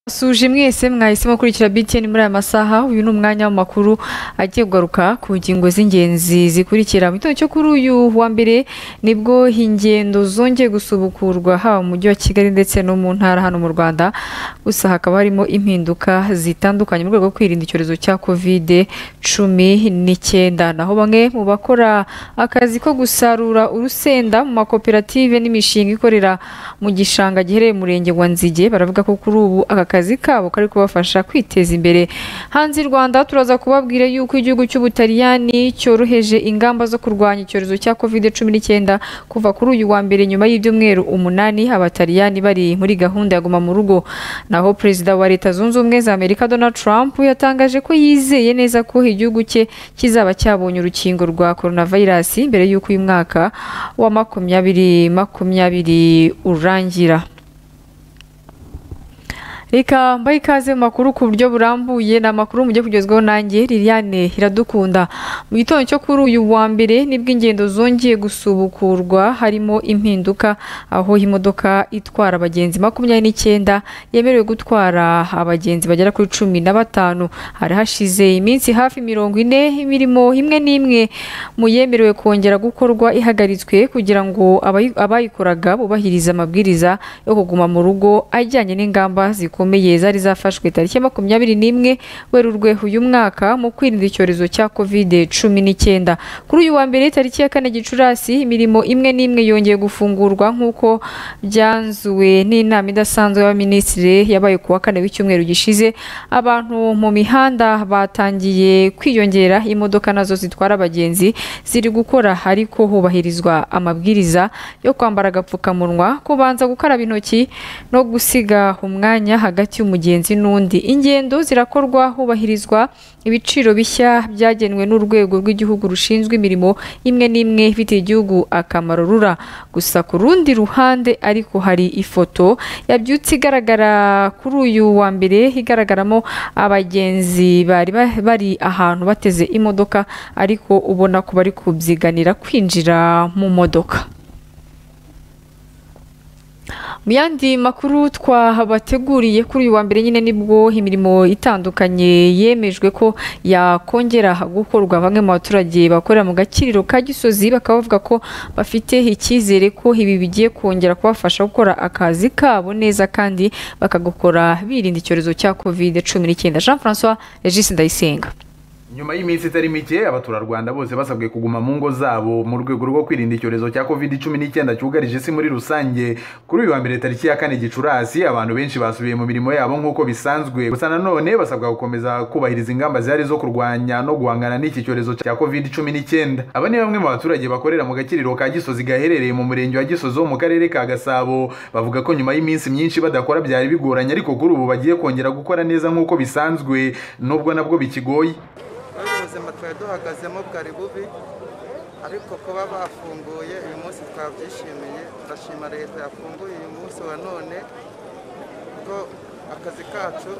suje mwese mwahisemo gukurikira BTN muri aya masaha uyu ni umwanya w'amakuru agiye kugaruka ku ngingo z'ingenzi zikurikira mu gitondo cyo kuri uyu wa mbere nibwo ingendo zongeye gusubukurwa haba mu mujyi wa Kigali ndetse no mu ntara hano mu Rwanda gusa hakaba harimo impinduka zitandukanye mu rwego rwo kwirinda icyorezo cya covid cumi n'icyenda naho bamwe mu bakora akazi ko gusarura urusenda mu makoperative n'imishinga ikorera mu gishanga giherereye mu murenge wa Nzige baravuga ko kuri ubu aka kazi kabo kari kubafasha kwiteza imbere hanze y'u Rwanda turaza kubabwira yuko igihugu cy'Ubutaliyani cyoroheje ingamba zo kurwanya icyorezo cya covid cumi n'icyenda kuva kuri uyu wa mbere nyuma y'ibyumweru umunani abataliyani bari muri gahunda ya guma mu rugo naho perezida wa leta zunze ubumwe za Amerika Donald Trump yatangaje ko yizeye neza ko igihugu cye kizaba cyabonye urukingo rwa coronavirus mbere y'uko uyu mwaka wa makumyabiri makumyabiri urangira reka mbaye ikaze mu makuru ku buryo burambuye ni amakuru mujye kugezwaho nanjye liliane iradukunda mu gitondo cyo kuri uyu wa mbere nibwo ingendo zongeye gusubukurwa harimo impinduka aho imodoka itwara abagenzi makumyabiri n'icyenda yemerewe gutwara abagenzi bagera kuri cumi na batanu hari hashize iminsi hafi mirongo ine imirimo imwe n'imwe mu yemerewe kongera gukorwa ihagaritswe kugira ngo abayikoraga bubahirize amabwiriza yo kuguma mu rugo ajyanye n'ingamba zikorwa zikomeye zari zafashwe tariki ya makumyabiri n'imwe werurwe uyu mwaka mu kwirinda icyorezo cya covid cumi n'icyenda kuri uyu wa mbere tariki ya kane gicurasi imirimo imwe n'imwe yongeye gufungurwa nk'uko byanzuwe n'inama idasanzwe y'abaminisitiri yabaye ku wa kane w'icyumweru gishize abantu mu mihanda batangiye kwiyongera imodoka nazo zitwara abagenzi ziri gukora ariko hubahirizwa amabwiriza yo kwambara agapfukamunwa kubanza gukaraba intoki no gusiga umwanya hagati y'umugenzi n'undi ingendo zirakorwa hubahirizwa ibiciro bishya byagenwe n'urwego rw'igihugu rushinzwe imirimo imwe n'imwe ifitiye igihugu akamaro rura gusa ku rundi ruhande ariko hari ifoto yabyutse igaragara kuri uyu wa mbere igaragaramo abagenzi bari bari ahantu bateze imodoka ariko ubona ko bari kubyiganira kwinjira mu modoka mu yandi makuru twabateguriye kuri uyu wa mbere nyine nibwo imirimo itandukanye yemejwe ko yakongera gukorwa bamwe mu baturage bakorera mu gakiriro ka gisozi bakaba bavuga ko bafite icyizere ko ibi bigiye kongera kubafasha gukora akazi kabo neza kandi bakagakora birinda icyorezo cya covid cumi n'icyenda jean francois regis ndayisenga nyuma y'iminsi itari mike abaturarwanda bose basabwe kuguma mu ngo zabo mu rwego rwo kwirinda icyorezo cya covid cumi n'icyenda cyugarije isi muri rusange kuri uyu wa mbere tariki ya kane gicurasi abantu benshi basubiye mu mirimo yabo nk'uko bisanzwe gusa nanone basabwa gukomeza kubahiriza ingamba zihari zo kurwanya no guhangana n'iki cyorezo cya covid cumi n'icyenda aba ni bamwe mu baturage bakorera mu gakiriro ka gisozi gaherereye mu murenge wa gisozi wo mu karere ka gasabo bavuga ko nyuma y'iminsi myinshi badakora byari bigoranye ariko kuri ubu bagiye kongera gukora neza nk'uko bisanzwe nubwo nabwo bikigoye ubuzima twari duhagazemo bwari bubi ariko kuba bafunguye uyu munsi twabyishimiye turashima leta yafunguye uyu munsi wa none ko akazi kacu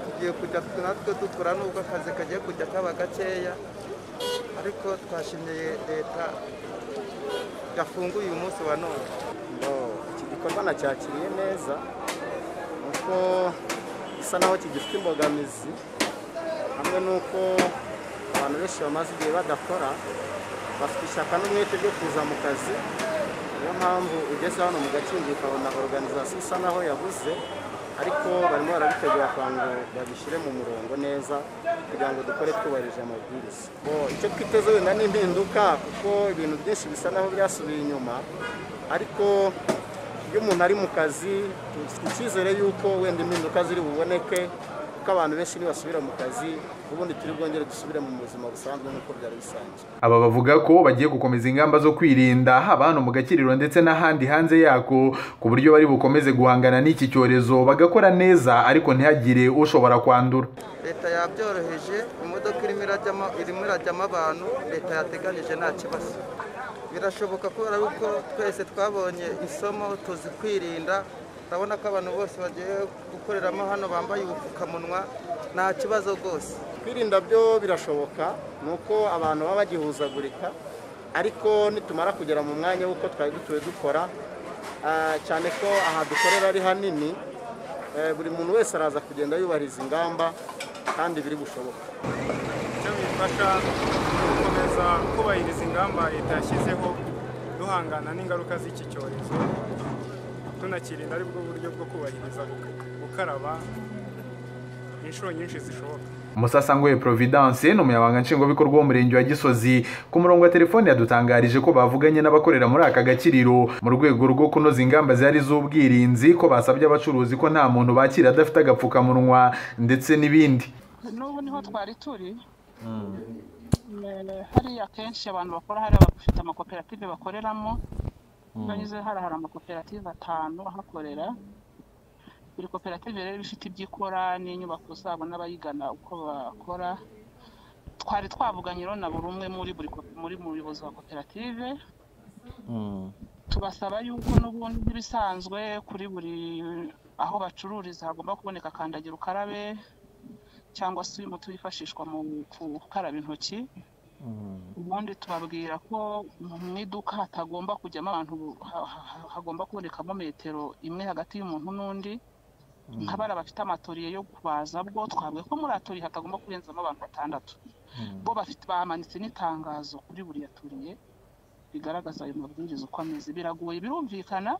tugiye kujya natwe dukora nubwo akazi kagiye kujya kaba gakeya ariko twashimiye leta yafunguye uyu munsi wa none iki gikorwa nacyakiriye neza kuko gisa naho kigifite imbogamizi hamwe n'uko abantu benshi bamaze igihe badakora bafite ishyaka n'umwete byo kuza mu kazi niyo mpamvu ugeze hano mu gakingi ukabona organizasiyo isa naho yabuze ariko barimo barabitegura kugira ngo babishyire mu murongo neza kugira ngo dukore twubahirije amabwiriza icyo twiteze wenda ni impinduka kuko ibintu byinshi bisa naho byasubiye inyuma ariko iyo umuntu ari mu kazi icyizere y'uko wenda impinduka ziri buboneke kuko abantu benshi ntibasubira mu kazi ubundi turi bwongere dusubire mu buzima busanzwe nk'uko byari bisanzwe aba bavuga ko bagiye gukomeza ingamba zo kwirinda haba hano mu gakiriro ndetse n'ahandi hanze yako ku buryo bari bukomeze guhangana n'iki cyorezo bagakora neza ariko ntihagire ushobora kwandura leta yabyoroheje imodoka irimo irajyamo irimo irajyamo abantu leta yateganyije nta kibazo birashoboka kubera yuko twese twabonye isomo tuzi kwirinda urabona ko abantu bose bagiye gukoreramo hano bambaye ubupfukamunwa nta kibazo rwose kwirinda byo birashoboka ni uko abantu baba bagihuzagurika ariko nitumara kugera mu mwanya w'uko twari dutuye dukora cyane ko aha dukorera ari hanini Eh, buri muntu wese araza kugenda yubahiriza ingamba kandi biri gushoboka icyo bifasha ni gukomeza kubahiriza ingamba leta yashyizeho duhangana n'ingaruka z'iki cyorezo tunakirinda ari bwo buryo bwo kubahiriza gukaraba inshuro nyinshi zishoboka umusasangwe providence ni umunyamabanga nshingwabikorwa w'umurenge wa gisozi ku murongo wa telefoni yadutangarije ko bavuganye n'abakorera muri aka gakiriro mu rwego rwo kunoza ingamba zihari z'ubwirinzi ko basabye abacuruzi ko nta muntu bakira adafite agapfukamunwa ndetse n'ibindi n'ubu niho twari turi Eh, hariya akenshi abantu bakora hariya bafite amakoperative bakoreramo nanyuze hariya hari amakoperative atanu ahakorera buri koperative rero iba ifite ibyo ikora n'inyubako zabo n'abayigana uko bakora twari twavuganye rero na buri umwe muri buri ko- muri mu buyobozi wa koperative tubasaba yuko n'ubundi nk'ibisanzwe kuri buri aho bacururiza hagomba kuboneka kandagira ukarabe cyangwa se uyu muti wifashishwa mu gukaraba intoki ubundi tubabwira ko mu iduka hatagomba kujyamo abantu ha- ha- hagomba kubonekamo metero imwe hagati y'umuntu n'undi nk'abari bafite amatoriye yo kubaza bwo twabwiye ko muri atoriye hatagomba kurenzamo abantu batandatu bo bafite bamanitse n'itangazo kuri buri yaturiye bigaragaza ayo mabwiriza uko ameze biragoye birumvikana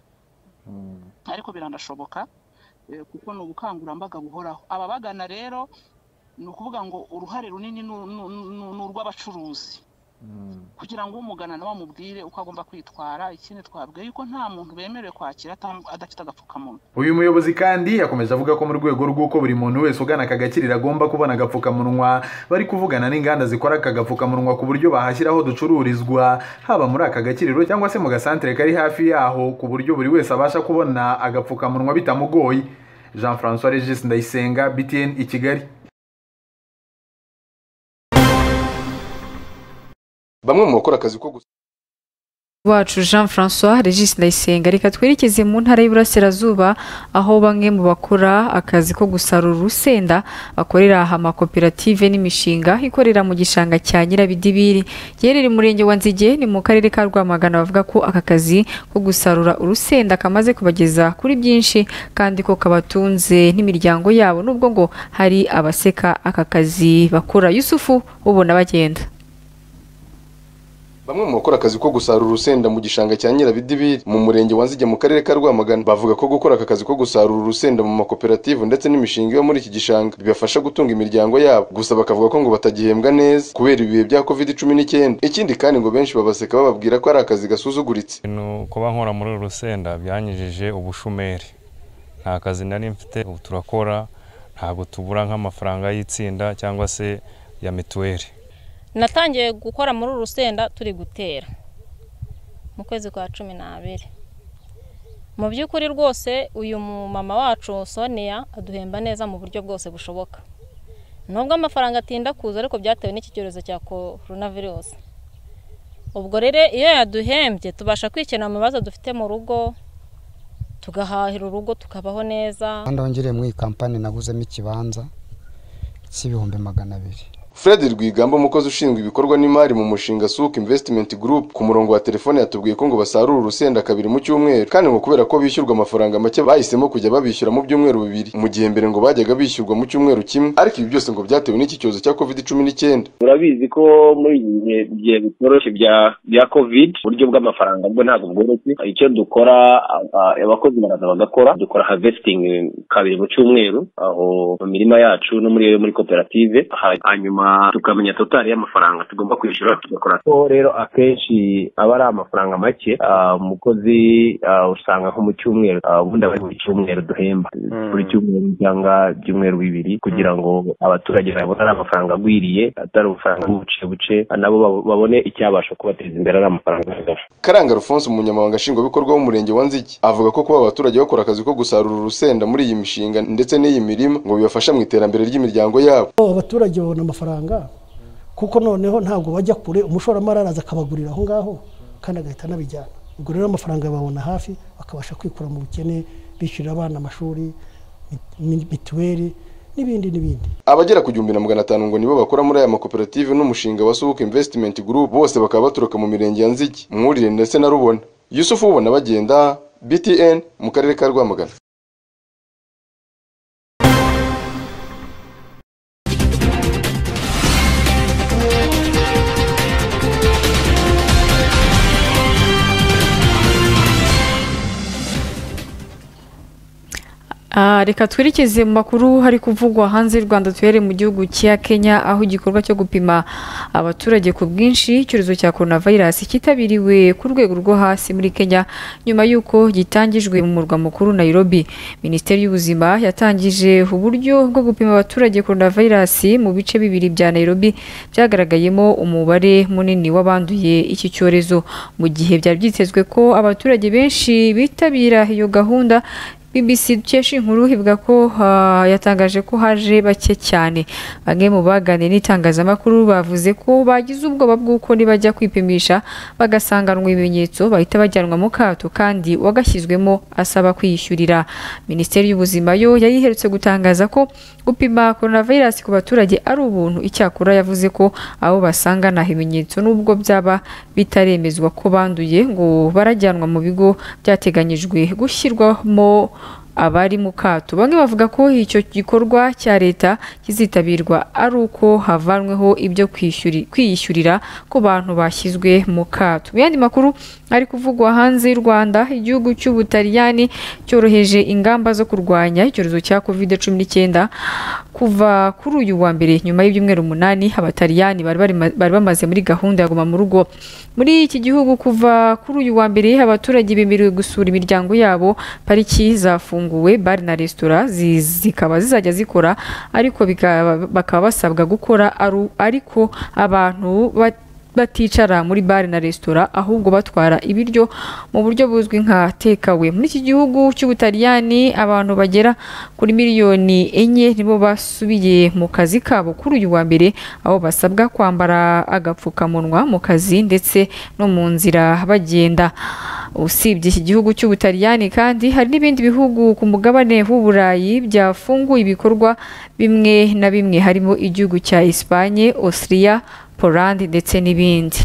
ariko biranashoboka eh, kuko ni ubukangurambaga buhoraho ababagana rero ni ukuvuga ngo uruhare runini ni ni- ni- ni urw'abacuruzi kugira ngo umugana nawe amubwire uko agomba kwitwara ikindi twabwiye yuko nta muntu bemerewe kwakira atam- adafite agapfukamunwa uyu muyobozi kandi yakomeje avuga ko mu rwego rw'uko buri muntu wese ugana aka gakiriro agomba kubona agapfukamunwa bari kuvugana n'inganda zikora aka gapfukamunwa ku buryo bahashyira aho ducururizwa haba muri aka gakiriro cyangwa se mu gasantere kari hafi yaho ku buryo buri wese abasha kubona agapfukamunwa bitamugoye jean francois regis ndayisenga btn i kigali bamwe mu bakora akazi ko gusa wacu jean francois regis ndayisenga reka twerekeze mu ntara y'iburasirazuba aho bamwe mu bakora akazi ko gusarura urusenda bakorera aha amakoperative n'imishinga ikorera mu gishanga cya nyirabidibiri giherereye mu murenge wa nzige ni mu karere ka rwamagana bavuga ko aka kazi ko gusarura urusenda kamaze kubageza kuri byinshi kandi ko kabatunze n'imiryango yabo nubwo ngo hari abaseka aka kazi bakora yusufu ubona bagenda bamwe mu bakora akazi ko gusarura urusenda mu gishanga cya nyirabidibiri mu murenge wa nzige mu karere ka rwamagana bavuga ko gukora aka kazi ko gusarura urusenda mu makoperative ndetse n'imishinga yo muri iki gishanga bibafasha gutunga imiryango yabo gusa bakavuga ko ngo batagihembwa neza kubera ibihe bya covid cumi n'icyenda ikindi kandi ngo benshi babaseka bababwira ko ari akazi gasuzuguritse ibintu kuba nkora muri uru rusenda byanyujije ubushomeri nta kazi nari mfite ubu turakora ntabwo tubura nk'amafaranga y'itsinda cyangwa se ya mituweli natangiye gukora muri uru rusenda turi gutera mu kwezi kwa cumi n'abiri mu by'ukuri rwose uyu mumama wacu sonia aduhemba neza mu buryo bwose bushoboka nubwo amafaranga atinda kuza ariko byatewe n'iki cyorezo cya korona virusi ubwo rero iyo yaduhembye tubasha kwikenura mu bibazo dufite mu rugo tugahahira urugo tukabaho neza ndongere muri iyi kampani naguzemo ikibanza cy'ibihumbi magana abiri Fred Rwigamba umukozi ushinzwe ibikorwa n'imari mu mushinga Suk Investment Group ku murongo wa telefone yatubwiye ko ngo basarura urusenda kabiri mu cyumweru kandi ngo kubera ko bishyurwa amafaranga make bahisemo kujya babishyura mu byumweru bibiri mu gihe mbere ngo bajyaga bishyurwa mu cyumweru kimwe ariko ibi byose ngo byatewe n'iki cyorezo cya covid cumi n'icyenda murabizi ko muri iki bihe bigiye bitoroshye bya bya covid uburyo bw'amafaranga bwo ntabwo bworoshye icyo dukora a- a- abakozi baraza bagakora dukora harvesting kabiri mu cyumweru aho mu mirima yacu no muri muri koperative Ha- hanyuma tukamenya total y'amafaranga tugomba kwishyura tugakora ko rero akenshi aba ari amafaranga make ah, umukozi ah, usanga nko mu cyumweru ah, ubundi aba ari buri cyumweru duhemba buri cyumweru cyangwa ibyumweru bibiri kugira ngo abaturage babone ari amafaranga agwiriye atari amafaranga y'ubuce buce nabo bab- babone icyabasha kubateza imbere ari amafaranga ahagaze Karanga Alphonse umunyamabanga nshingwabikorwa w'umurenge wa Nziki avuga ko kuba abaturage bakora akazi ko gusarura urusenda muri iyi mishinga ndetse n'iyi mirima ngo bibafasha mu iterambere ry'imiryango yabo abaturage babona amafaranga kuko noneho ntabwo bajya kure umushoramari araza akabagurira aho ngaho kandi agahita anabijyana ubwo rero amafaranga babona hafi bakabasha kwikura mu bukene bishyurira abana amashuri mit- mi- mituweli n'ibindi n'ibindi abagera ku gihumbi na magana atanu ngo nibo bakora muri aya makoperative n'umushinga wa Suk Investment Group bose bakaba baturuka mu mirenge ya Nziki Mwurire ndetse na Rubona Yusufu Ubona bagenda BTN mu karere ka Rwamagana Ah, reka twerekeze mu makuru hari kuvugwa hanze y'u Rwanda tuhere mu gihugu cya Kenya aho igikorwa cyo gupima abaturage ku bwinshi icyorezo cya coronavirus cyitabiriwe ku rwego rwo hasi muri Kenya nyuma y'uko gitangijwe mu murwa mukuru Nairobi Minisiteri y'ubuzima yatangije uburyo bwo gupima abaturage coronavirus mu bice bibiri bya Nairobi byagaragayemo umubare munini w'abanduye iki cyorezo mu gihe byari byitezwe ko abaturage benshi bitabira iyo gahunda BBC dukesha inkuru ivuga ko ah, yatangaje ko haje bake cyane bamwe mu baganiriye n'itangazamakuru bavuze ko bagize ubwoba bw'uko nibajya kwipimisha bagasanganwa ibimenyetso bahita bajyanwa mu kato kandi uwagashyizwemo asaba kwiyishyurira minisiteri y'ubuzima yo yari iherutse gutangaza ko gupima coronavirus ku baturage ari ubuntu icyakora yavuze ko abo basanga nta bimenyetso nubwo byaba bitaremezwa ko banduye ngo barajyanwa mu bigo byateganyijwe gushyirwamo abari mu kato bamwe bavuga ko icyo gikorwa cya leta kizitabirwa ari uko havanweho ibyo kwishyuri- kwiyishyurira ku bantu bashyizwe mu kato mu yandi makuru ari kuvugwa hanze y'u rwanda igihugu cy'ubutaliyani cyoroheje ingamba zo kurwanya icyorezo cya covid cumi n'icyenda kuva kuri uyu wa mbere nyuma y'ibyumweru umunani abataliyani bari barima- bari bamaze muri gahunda ya guma mu rugo muri iki gihugu kuva kuri uyu wa mbere abaturage bemerewe gusura imiryango yabo pariki zafunguwe bari na resitora zi- zikaba zizajya zikora ariko bikaba- bakaba basabwa gukora aru- ariko abantu bat- baticara muri bare na resitora ahubwo batwara ibiryo mu buryo buzwi nka tekawe muri iki gihugu cy'ubutaliyani abantu bagera kuri miliyoni enye nibo basubiye mu kazi kabo kuri uyu wa mbere aho basabwa kwambara agapfukamunwa mu kazi ndetse no mu nzira bagenda usibye iki gihugu cy'ubutaliyani kandi hari n'ibindi bihugu ku mugabane w'uburayi byafunguye ibikorwa bimwe na bimwe harimo igihugu cya Espagne, Austria polandi ndetse n'ibindi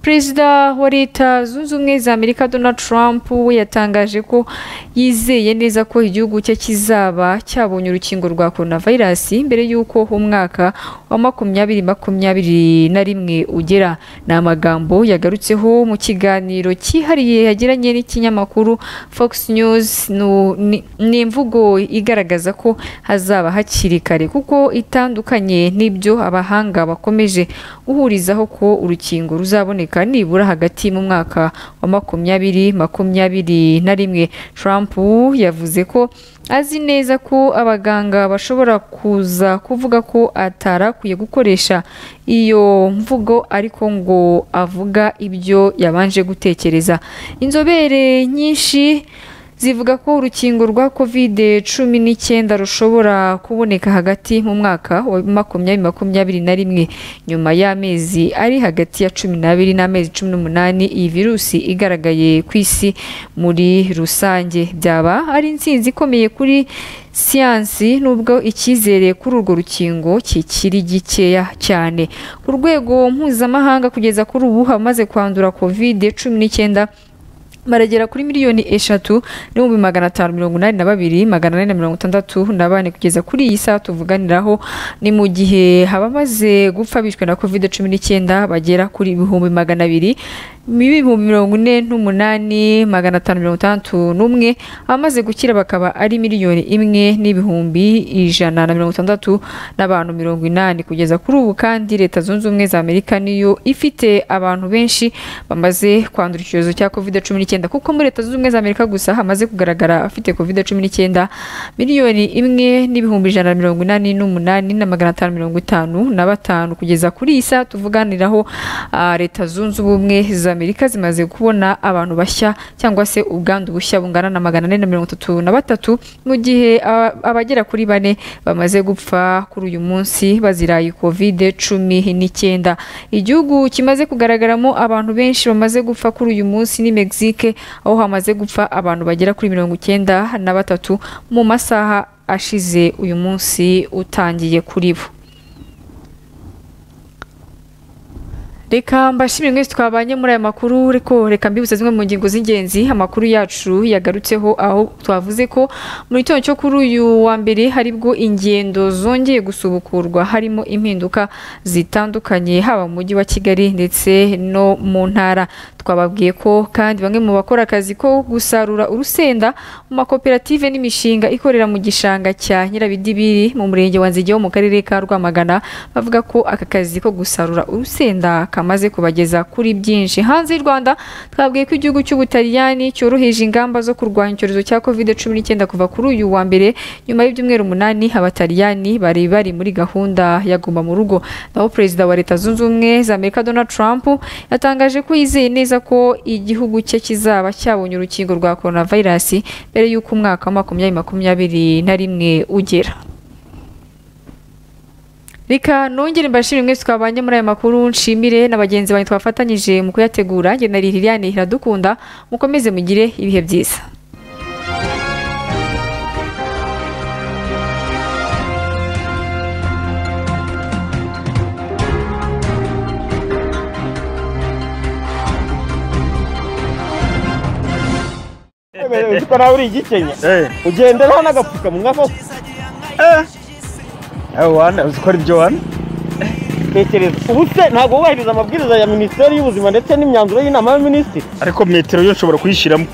perezida wa leta zunze ubumwe za amerika donald trump we yatangaje ko yizeye neza ko igihugu cye kizaba cyabonye urukingo rwa coronavirus mbere y'uko umwaka wa makumyabiri makumyabiri na rimwe ugera ni amagambo yagarutseho mu kiganiro cyihariye yagiranye n'ikinyamakuru fox news nu- ni- ni imvugo igaragaza ko hazaba hakiri kare kuko itandukanye n'ibyo abahanga bakomeje guhurizaho ko urukingo ruzaboneka nibura hagati mu mwaka wa makumyabiri makumyabiri na rimwe Trump yavuze ko azi neza ko abaganga bashobora kuza kuvuga ko atarakwiye gukoresha iyo mvugo ariko ngo avuga ibyo yabanje gutekereza inzobere nyinshi zivuga ko urukingo rwa covid cumi n'icyenda rushobora kuboneka hagati mu mwaka wa makumyabiri makumyabiri na rimwe nyuma y'amezi ari hagati ya cumi n'abiri n'amezi cumi n'umunani iyi virusi igaragaye ku isi muri rusange byaba ari intsinzi ikomeye kuri siyansi nubwo icyizere kuri urwo rukingo kikiri gikeya cyane ku rwego mpuzamahanga kugeza kuri ubu hamaze kwandura covid cumi n'icyenda baragera kuri miliyoni eshatu n'ibihumbi magana atanu mirongo inani na babiri magana ane na mirongo itandatu na bane kugeza kuri iyi saha tuvuganiraho ni mu gihe abamaze gupfa bishwe na covid cumi n'icyenda bagera kuri ibihumbi magana abiri ibihumbi mirongo ine n'umunani magana atanu mirongo itandatu n'umwe abamaze gukira bakaba ari miliyoni imwe n'ibihumbi ijana na mirongo itandatu n'abantu mirongo inani kugeza kuri ubu kandi leta zunze ubumwe za amerika niyo ifite abantu benshi bamaze kwandura icyorezo cya covid cumi n'icyenda kuko muri leta zunze ubumwe za amerika gusa hamaze kugaragara abafite covid cumi n'icyenda miliyoni imwe n'ibihumbi ijana na mirongo inani n'umunani na magana atanu mirongo itanu na batanu kugeza kuri iyi saha tuvuganiraho ah, leta zunze ubumwe za amerika zimaze kubona abantu bashya cyangwa se ubwandu bushya bungana na magana ane na mirongo itatu na batatu mu gihe aba- abagera kuri bane bamaze gupfa kuri uyu munsi bazira iyi covid cumi n'icyenda igihugu kimaze kugaragaramo abantu benshi bamaze gupfa kuri uyu munsi ni mexique aho hamaze gupfa abantu bagera kuri mirongo icyenda na batatu mu masaha ashize uyu munsi utangiye kuri bo Reka mbashimire mwese twabanye muri aya makuru ariko reka mbibutse zimwe mu ngingo z'ingenzi amakuru yacu yagarutseho aho twavuze ko mu gitondo cyo kuri uyu wa mbere haribwo ingendo zongeye gusubukurwa harimo impinduka zitandukanye haba mu mujyi wa Kigali ndetse no mu ntara twababwiye ko kandi bamwe mu bakora akazi ko gusarura urusenda mu makoperative n'imishinga ikorera mu gishanga cya Nyirabidibiri mu murenge wa Nzige wo mu karere ka Rwamagana bavuga ko aka kazi ko gusarura urusenda kamaze kubageza kuri byinshi hanze y'u Rwanda twabwiye ko igihugu cy'Ubutaliyani cyoroheje ingamba zo kurwanya icyorezo cya COVID-19 kuva kuri uyu wa mbere nyuma y'ibyumweru umunani abataliyani bari bari muri gahunda ya guma mu rugo naho perezida wa leta zunze ubumwe za amerika donald trump yatangaje ko yizeye neza ko igihugu cye kizaba cyabonye urukingo rwa coronavirus mbere y'uko umwaka wa makumyabiri makumyabiri na rimwe ugera reka nongere mbashimire mwese twabanye muri aya makuru nshimire na bagenzi banjye twafatanyije mu kuyategura njye na Liliane Iradukunda mukomeze mugire ibihe byiza ko nawe uri igikenya ugenderaho n'agapfukamunwa koko wana uzikora ibyo wana tekereza ubu se ntabwo wubahiriza amabwiriza ya minisiteri y'ubuzima ndetse n'imyanzuro y'inama y'abaminisitiri ariko metero yo nshobora kuyishyiramo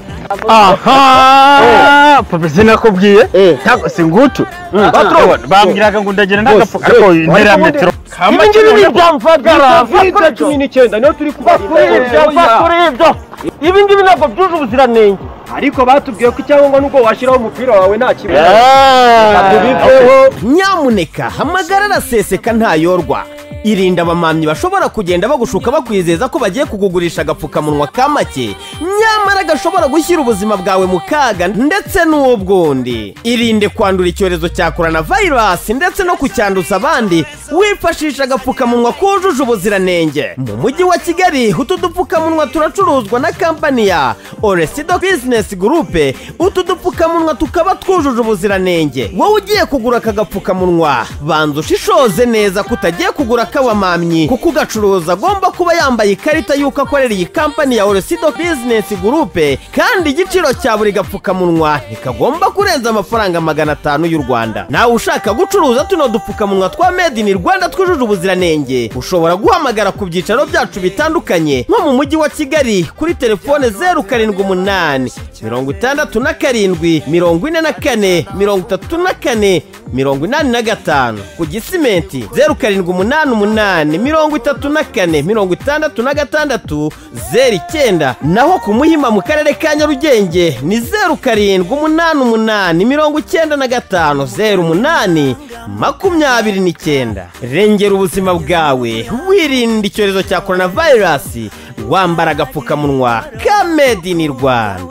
aha papa sinakubwiye ntabwo si ngutu baturabona bambwiraga ngo ndagenda n'agafuka ariko intera ya metero kamagire ibi byamfagara vakora cumi n'icyenda niyo turi kubakora ibyo bakora ibyo ibi ngibi ntabwo byuje ubuziranenge ariko batubwiye ko icyangombwa n'ubwo washyiraho umupira wawe nta kibazo tubiveho nyamuneka hamagara araseseka ntayorwa irinda abamamyi bashobora kugenda bagushuka bakwizeza ko bagiye kukugurisha agapfukamunwa ka make nyamara gashobora gushyira ubuzima bwawe mu kaga ndetse n'ubw'undi irinde kwandura icyorezo cya coronavirus ndetse no kucyanduza abandi wifashisha agapfukamunwa kujuje ubuziranenge mu mujyi wa kigali utu dupfukamunwa turacuruzwa na kampani ya oresido bizinesi gurupe utu dupfukamunwa tukaba twujuje ubuziranenge wowe ugiye kugura aka gapfukamunwa banza ushishoze neza ko utagiye kugura k'abamamyi kuko ugacuruza agomba kuba yambaye ikarita y'uko akorera iyi kampani ya orosido bizinesi gurupe kandi igiciro cya buri gapfukamunwa ntikagomba kurenza amafaranga magana atanu y'u rwanda nawe ushaka gucuruza tuno dupfukamunwa twa made in rwanda twujuje ubuziranenge ushobora guhamagara ku byicaro byacu bitandukanye nko mu mujyi wa kigali kuri telefone zeru karindwi umunani mirongo itandatu na karindwi mirongo ine na kane mirongo itatu na kane mirongo inani na gatanu ku gisimenti zeru karindwi umunani umunani mirongo itatu na kane mirongo itandatu na gatandatu zeru icyenda naho ku muhima mu karere ka nyarugenge ni zeru karindwi umunani umunani mirongo icyenda na gatanu zeru umunani makumyabiri n'icyenda rengera ubuzima bwawe wirinda icyorezo cya coronavirus wambara agapfukamunwa ka made in rwanda